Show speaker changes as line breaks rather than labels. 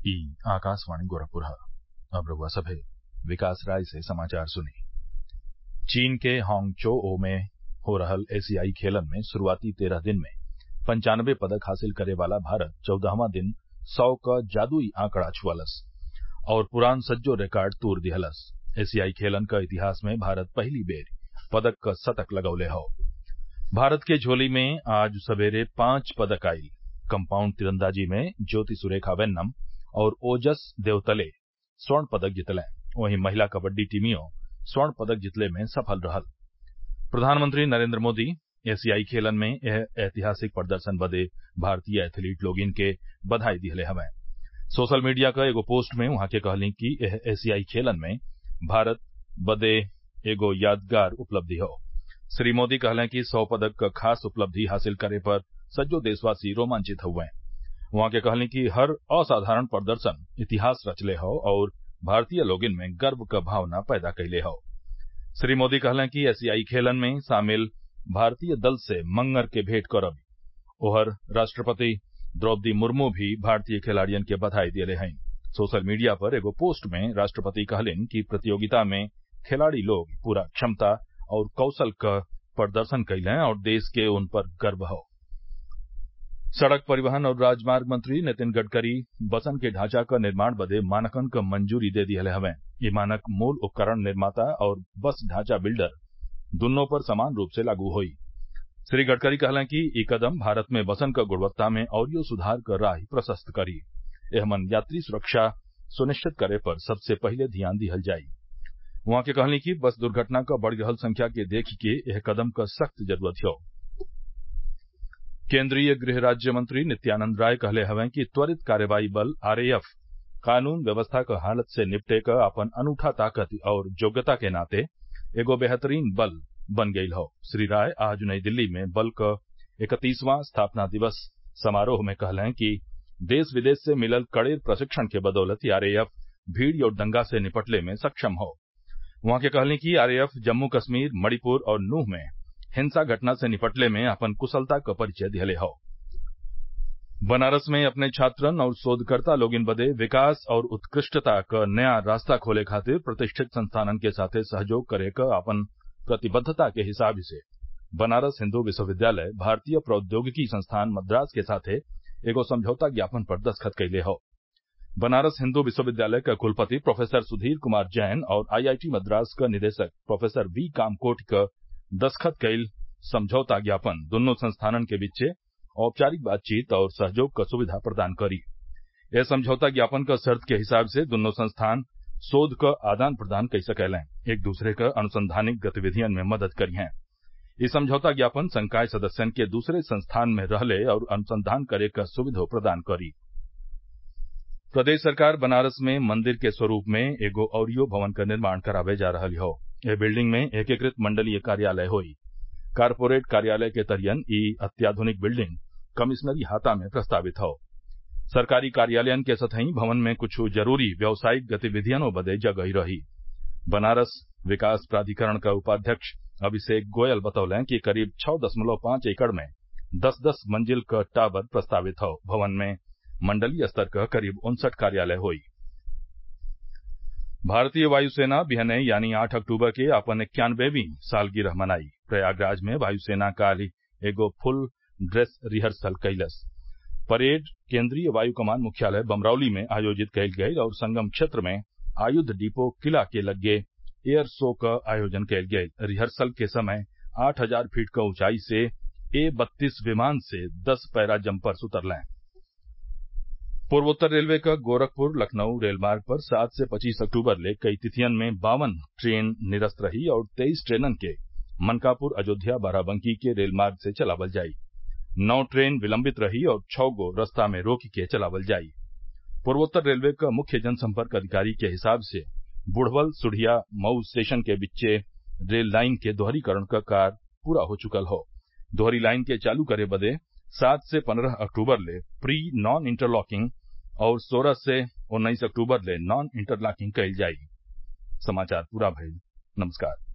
ई आकाशवाणी गोरखपुर अब रउआ सभे विकास राय से समाचार सुनी चीन के हांगझोउ में हो रहल एशियाई खेलन में शुरूआती तेरह दिन में पंचानबे पदक हासिल करे वाला भारत चौदहवां दिन सौ क जादुई आंकड़ा छुअलस और पुरान सज्जो रिकार्ड तूर दिहलस एशियाई खेलन क इतिहास में भारत पहिली बेर पदक क शतक लगौले हौ भारत के झोली में आज सबेरे पांच पदक आइल कम्पाउंड तीरंदाजी में ज्योति सुरेखा वेन्नम और ओजस देवतले स्वर्ण पदक जितलें वहीं महिला कबड्डी टीमियो स्वर्ण पदक जितले में सफल रहल प्रधानमंत्री नरेन्द्र मोदी एशियाई खेलन में एह ऐतिहासिक प्रदर्शन बदे भारतीय एथलीट लोगिन के बधाई दिहले हवैं सोशल मीडिया क एगो पोस्ट में उहाँ के कहली कि एह एशियाई खेलन में भारत बदे एगो यादगार उपलब्धि हौ श्री मोदी कहलें कि सौ पदक क खास उपलब्धि हासिल करे पर सज्जो देशवासी रोमांचित हउवें उहाँ के कहली कि हर असाधारण प्रदर्शन इतिहास रचले हौ और भारतीय लोगिन में गर्व क भावना पैदा कइले हौ श्री मोदी कहलें कि एशियाई खेलन में शामिल भारतीय दल से मंगर के भेंट करब ओहर राष्ट्रपति द्रौपदी मुर्मू भी भारतीय खिलाड़ियन के बधाई दिहले हईं सोशल मीडिया पर एगो पोस्ट में राष्ट्रपति कहलिन कि प्रतियोगिता में खिलाड़ी लोग पूरा क्षमता और कौशल क प्रदर्शन कइलें और देश के उन पर गर्व हौ सड़क परिवहन और राजमार्ग मंत्री नितिन गडकरी बसन के ढांचा क निर्माण बदे मानकन क मंजूरी दे दिहले हवैं इ मानक मूल उपकरण निर्माता और बस ढांचा बिल्डर दुन्नो पर समान रूप से लागू होई श्री गडकरी कहलें कि इ कदम भारत में बसन क गुणवत्ता में औरियो सुधार क राह प्रशस्त करी एहमन यात्री सुरक्षा सुनिश्चित करे पर सबसे पहिले ध्यान दिहल जाई उहाँ के कहली कि बस दुर्घटना क बढ़ रहल संख्या के देखि के एह कदम क सख्त जरूरत हौ केन्द्रीय गृह राज्य मंत्री नित्यानंद राय कहले हवैं कि त्वरित कार्रवाई बल आरएएफ कानून व्यवस्था क हालत से निपटे क आपन अनूठा ताकत और योग्यता के नाते एगो बेहतरीन बल बन गईल हौ श्री राय आज नई दिल्ली में बल क इकतीसवां स्थापना दिवस समारोह में कहलें कि देश विदेश से मिलल कड़े प्रशिक्षण के बदौलत आरएएफ भीड़ और दंगा से निपटले में सक्षम हौ उहाँ के कहली कि आरएएफ जम्मू कश्मीर मणिपुर और नूह में हिंसा घटना से निपटले में आपन कुशलता क परिचय दिहले हौ बनारस में अपने छात्रन और शोधकर्ता लोगिन बदे विकास और उत्कृष्टता क नया रास्ता खोले खातिर प्रतिष्ठित संस्थानन के साथे सहयोग करे क आपन प्रतिबद्धता के हिसाब से बनारस हिन्दू विश्वविद्यालय भारतीय प्रौद्योगिकी संस्थान मद्रास के साथे एगो समझौता ज्ञापन पर दस्तखत कइले हौ बनारस हिन्दू विश्वविद्यालय क कुलपति प्रोफेसर सुधीर कुमार जैन और आईआईटी मद्रास क निदेशक प्रोफेसर वी कामकोटि क दस्तखत कईल समझौता ज्ञापन दुन्नो संस्थानन के बीचे औपचारिक बातचीत और सहयोग क सुविधा प्रदान करी एह समझौता ज्ञापन क शर्त के हिसाब से दुन्नो संस्थान शोध क आदान प्रदान कई सकेलें एक दूसरे क अनुसंधानिक गतिविधियन में मदद करिहें इ समझौता ज्ञापन संकाय सदस्यन के दूसरे संस्थान में रहले और अनुसंधान करे क सुविधो प्रदान करी प्रदेश सरकार बनारस में मंदिर के स्वरूप में एगो औरियो भवन क निर्माण करावे जा रहल हौ एह बिल्डिंग में एकीकृत मंडलीय कार्यालय होई कारपोरेट कार्यालय के तरियन इ अत्याधुनिक बिल्डिंग कमिश्नरी हाता में प्रस्तावित हौ सरकारी कार्यालयन के सतही भवन में कुछ जरूरी व्यावसायिक गतिविधियनों बदे जगह रही बनारस विकास प्राधिकरण क उपाध्यक्ष अभिषेक गोयल बतौलें कि करीब छः दशमलव पांच एकड़ में दस दस मंजिल क टावर प्रस्तावित हौ भवन में मंडलीय स्तर क करीब उनसठ कार्यालय होई भारतीय वायुसेना बिहने यानी आठ अक्टूबर के आपन इक्यानबेवीं सालगिरह मनाई प्रयागराज में वायुसेना काल्हि एगो फुल ड्रेस रिहर्सल कइलस परेड केन्द्रीय वायु कमान मुख्यालय बमरौली में आयोजित कइल गयल और संगम क्षेत्र में आयुध डिपो किला के लग्गे एयर शो क आयोजन कइल गयल रिहर्सल के समय आठ हजार फीट क ऊंचाई से ए बत्तीस विमान से दस पैरा जम्पर्स उतरलें पूर्वोत्तर रेलवे क गोरखपुर लखनऊ रेलमार्ग पर सात से पच्चीस अक्टूबर ले कई तिथियन में बावन ट्रेन निरस्त रही और तेईस ट्रेनन के मनकापुर अयोध्या बाराबंकी के रेलमार्ग से चलावल जाई नौ ट्रेन विलम्बित रही और छः गो रस्ता में रोक के चलावल जाई पूर्वोत्तर रेलवे क मुख्य जनसंपर्क अधिकारी के हिसाब से बुढ़वल सुढ़िया मऊ स्टेशन के बीचे रेल लाइन के दोहरीकरण क कार्य पूरा हो चुकल हौ दोहरी लाइन के चालू करे बदे सात से पन्द्रह अक्टूबर ले प्री नॉन इंटरलॉकिंग और सोलह से उन्नीस अक्टूबर ले नॉन इंटरलॉकिंग कइल जाई समाचार पूरा भइल नमस्कार